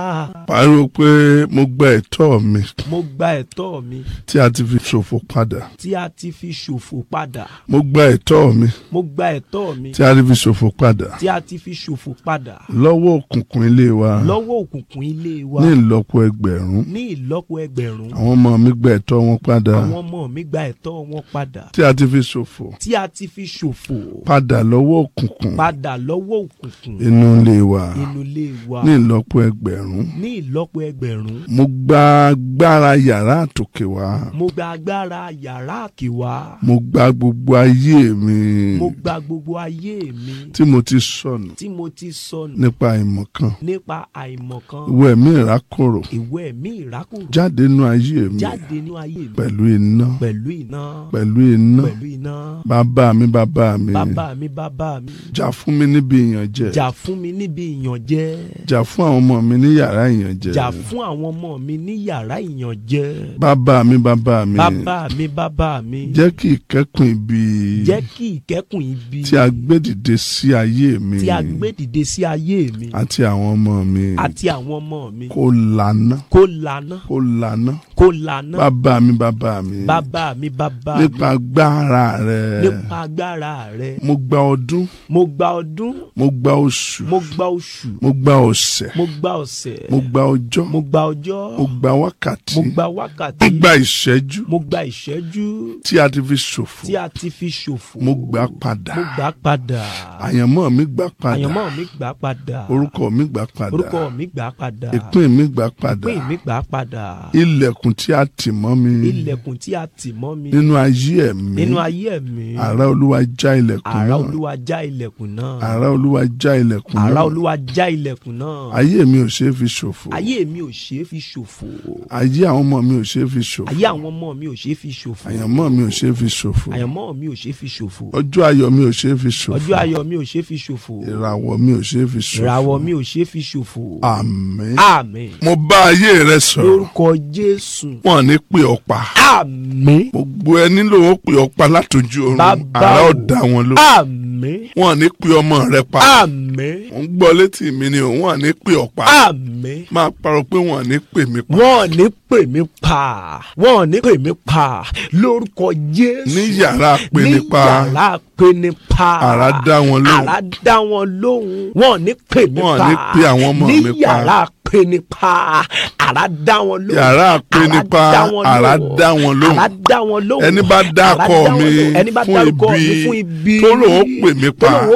pariwo pé mo gba ẹ̀tọ́ mi mo gba ẹ̀tọ́ mi tí a ti fi ṣòfò padà tí a ti fi ṣòfò padà mo gba ẹ̀tọ́ mi mo gba ẹ̀tọ́ mi tí a ti fi ṣòfò padà tí a ti fi ṣòfò padà lọ́wọ́ òkùnkùn ilé wa lọ́wọ́ òkùnkùn ilé wa ní ìlọ́po ẹgbẹ̀rún ní ìlọ́po ẹgbẹ̀rún àwọn ọmọ mi gba ẹ̀tọ́ wọn padà àwọn ọmọ mi gba ẹ̀tọ́ wọn padà tí a ti fi ṣòfò tí a ti fi ṣòfò padà lọ́wọ́ òkùnkùn padà lọ́wọ́ òkùnkùn inú ilé wa inú ilé wa ní ìlọ́po ẹgbẹ̀rún ní ìlọ́po ẹgbẹ̀rún mo gba agbára yàrá àtòkè wá mo gba agbára yàrá àkèwá mo gba gbogbo ayé mi mo gba gbogbo ayé mi tí mo ti sọnù tí mo ti sọnù nípa ìmọ̀kan nípa àìmọ̀kan ìwé ẹ̀mí ìrákòrò ìwé ẹ̀mí ìrákòrò jáde nínú ayé mi jáde ní ayé mi pẹ̀lú iná pẹ̀lú iná pẹ̀lú iná pẹ̀lú iná bàbá mi bàbá mi bàbá mi bàbá mi jà fún mi níbi ìyànjẹ jà fún mi níbi ìyànjẹ jà fún àwọn ọmọ mi ní yàrá ìyànjẹ jà fún àwọn ọmọ mi ní yàrá ìyànjẹ bàbá mi bàbá mi bàbá mi bàbá mi jẹ́ kí ìkẹ́kùn ibi jẹ́ kí ìkẹ́kùn ibi tí a gbé dìde sí ayé mi tí a gbé dìde sí ayé mi àti àwọn ọmọ mi àti àwọn ọmọ mi kó lànà kó lànà kó lànà kó lànà bàbá mi bàbá mi bàbá mi bàbá mi nípa agbára rẹ nípa agbára rẹ mo gba ọdún mo gba ọdún mo gba oṣù mo gba oṣù mo gba ọ̀sẹ̀ mo gba ọ̀sẹ̀ mo gba ọjọ́ mo gba ọjọ́ mo gba wákàtí mo gba mo wákàtí gba ìṣẹ́jú mo gba ìṣẹ́jú tí a ti fi ṣòfò tí a ti fi ṣòfò mo gbà padà mo gbà padà àyànmọ́ mi gbà padà àyànmọ́ mi gbà padà orúkọ mi gbà padà orúkọ mi gbà padà ìpín mi gbà padà ìpín mi gbà padà ilẹ̀kùn tí a tì mọ́ mi ilẹ̀kùn tí a tì mọ́ mi nínú ayé ẹ̀mí nínú ayé mi àrá olúwa já ilẹ̀kùn àrá náà olúwa já ilẹ̀kùn náà àrá olúwa já ilẹ̀kùn àrá náà olúwa já ilẹ̀kùn náà ayé mi ò ṣe é fi ṣòfò ayé mi ò ṣe é fi ṣòfò ayé àwọn ọmọ mi ò ṣe é fi ṣòfò ayé àwọn ọmọ mi ò ṣe é fi ṣòfò àyànmọ́ mi ò ṣe é fi ṣòfò àyànmọ́ mi ò ṣe é fi ṣòfò ọjọ́ ayọ̀ mi ò ṣe é fi ṣòfò ọjọ́ ayọ̀ mi ò ṣe é fi ṣòfò ìràwọ̀ mi ò ṣe é fi ṣòfò ìràwọ̀ mi ò ṣe é fi ṣòfò àmín àmín mo bá ayé rẹ sọ̀rọ̀ lórúkọ jésù wọn ní pè ọ́ pa àmín gbogbo ẹni ló ń pè ọ́ pa látòjú oorun Bàbá àrá o. ọ̀dà wọn ló àmín wọn ní pè ọmọ rẹ pa àmín ò ń gbọ́ létí mi ni ò wọn ní pè ọ́ pa àmín máa parọ́ pé wọn ní pè mí pa wọn ò ní pè mí pa wọn ò ní pè mí pa lórúkọ jésù ní yàrá pè ní pa ní yàrá pè ní pa àrá dá wọn lóhùn àrá dá wọn lóhùn wọn ò ní pè mí Wọn ò pa ní pe àwọn ọmọ mi ní pa. yàrá pè ní pa àrá dá wọn lóhùn yàrá pè ní àrá pa dá wọn àrá lóhùn. dá wọn lóhùn àrá dá wọn lóhùn ẹni bá Àrá dákọ dá wọn mi lóhùn. ẹni bá fún dárúkọ mi ibi fún ibi tó lòun ó pè mí tó pa lòun ó